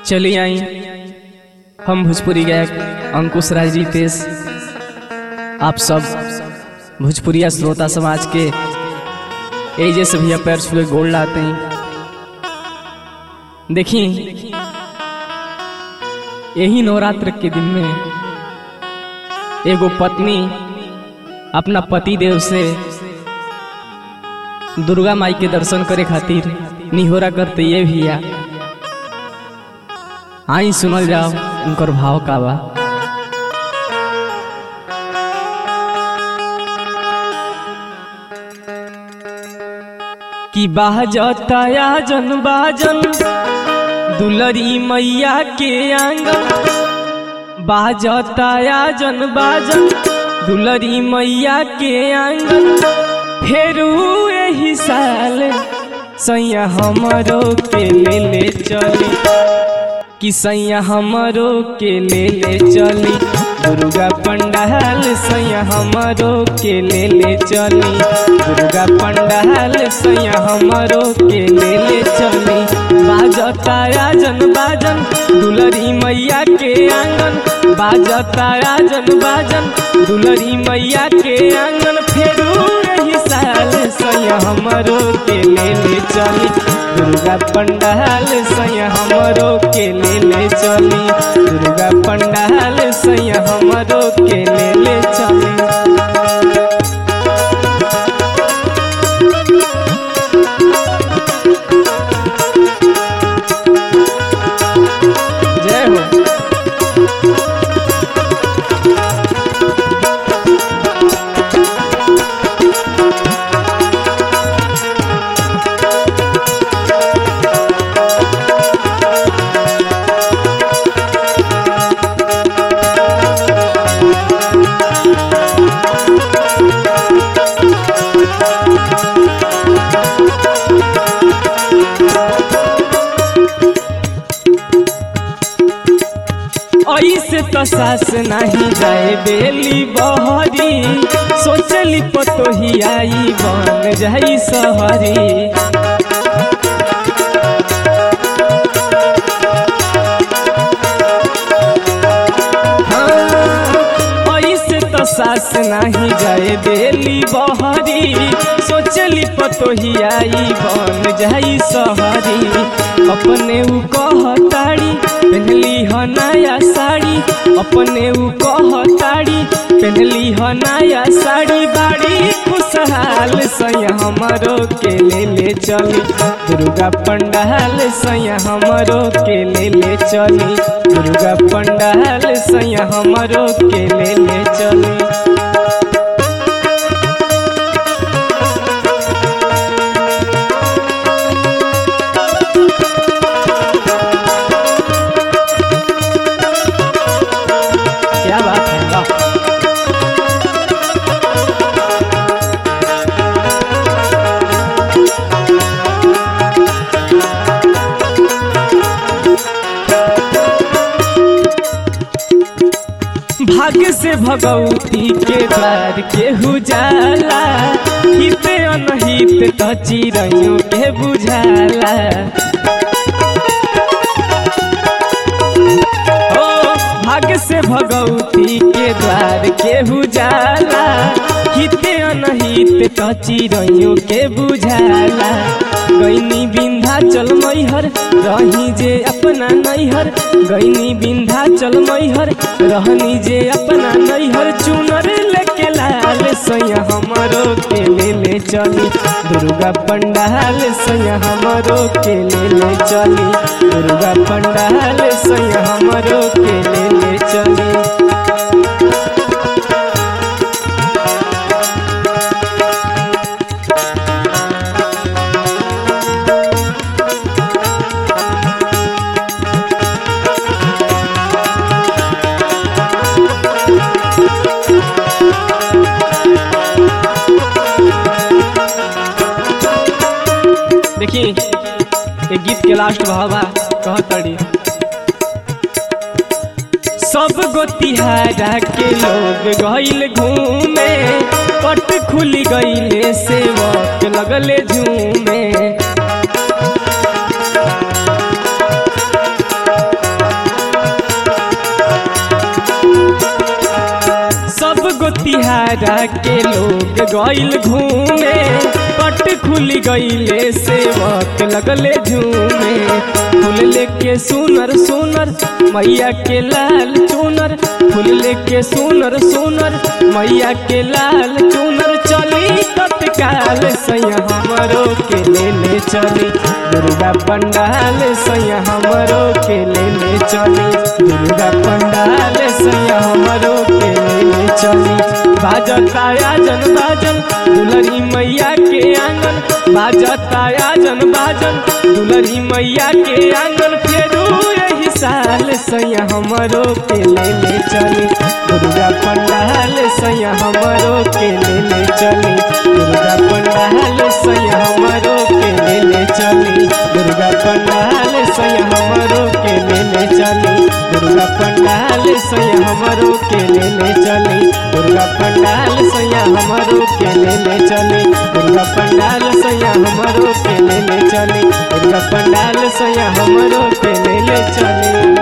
चलिए आई हम भोजपुरी गायक अंकुश राज रितेश आप सब भोजपुरिया श्रोता समाज के एजे से भैया पैर छुए गोल लाते हैं देखिए यही नवरात्र के दिन में एगो पत्नी अपना पति देव से दुर्गा माई के दर्शन करे खातिर निहोरा करते ये भैया आई सुनल जाओ उनकर भाव का बा कि बाजताया जन बाजन दुलरी मैया के आंगन बाजताया जन बाजन दुलरी मैया के आंगन फेरू एही साल सैया हमरो के ले ले चली कि सैया हमरो के ले ले चली दुर्गा पंडाल सैया हमरो के ले ले चली दुर्गा पंडाल सैया हमरो के ले ले चली बाजताया जन बाजन दुलरी मैया के आंगन बाजताया जन बाजन दुलरी मैया के आंगन फेरू रही साल सैया हमरो के ले ले चली दुर्गा पंडाल सैया हमरो के ले ले चली दुर्गा पंडाल सैया हमरो के ले ले चली जय हो ऐसे तो सास नहीं जाए बेली बहरी सोचली पतोही आई बन जाई सहरी हाँ, ऐसे तो सास नहीं जाए बेली बहरी सोचली पतोही आई बन जाई सहरी अपने उ कहताड़ी पहनली ह नया साड़ी अपने उ कहताड़ी पहनली ह नया साड़ी बाड़ी खुशहाल सैया हमरो के ले ले चली दुर्गा पंडाल सैया हमरो के ले ले चली दुर्गा पंडाल सैया हमरो के ले ले चली क्या बात है वाह भाग्य से भगवती के द्वार के हुजाला हित अनहित त चिड़ैयों के बुझाला ओ भाग्य से भगवती के द्वार के हुजाला हित अनहित त चिड़ैयों के बुझाला गैनी बिंधा चल मैहर रही जे अपना नैहर गैनी बिंधा चल मैहर रहनी जे अपना नैहर चुनर लेके लाल सैया हमरो के ले ले चली दुर्गा पंडाल सैया हमरो के ले ले चली दुर्गा पंडाल सैया हमरो के ले ले चली देखिए ये गीत के लास्ट भावा कहतड़ी सब गोतिहारा के लोग गईल घूमे पट खुली गईले सेवक लगले झूमे आरा के लोग गइल घूमे पट खुल गइले सेवक लगले झूमे फूल लेके सुनर सुनर मैया के लाल चुनर फूल लेके सुनर सुनर मैया के लाल चुनर चली तत्काल सैया हमरो के ले ले चली दुर्गा पंडाल सैया हमरो के ले ले चली दुर्गा पंडाल सैया हमरो के ले ले चली बाजता आजन बाजन दुलरी मैया के आंगन बाजता आजन बाजन दुलरी मैया के आंगन फेरू यही साल सैया हमरो के ले ले चली दुर्गा पंडाल सैया हमरो के ले ले चली दुर्गा पंडाल सैया हमरो के ले ले चली दुर्गा पंडाल सैया हमरो के ले ले चली दुर्गा पंडाल सैया हमरो के ले ले चली दुर्गा पंडाल सैया हमरो के ले ले चली दुर्गा पंडाल सैया हमरो के ले ले चली दुर्गा पंडाल सैया हमरो के ले ले चली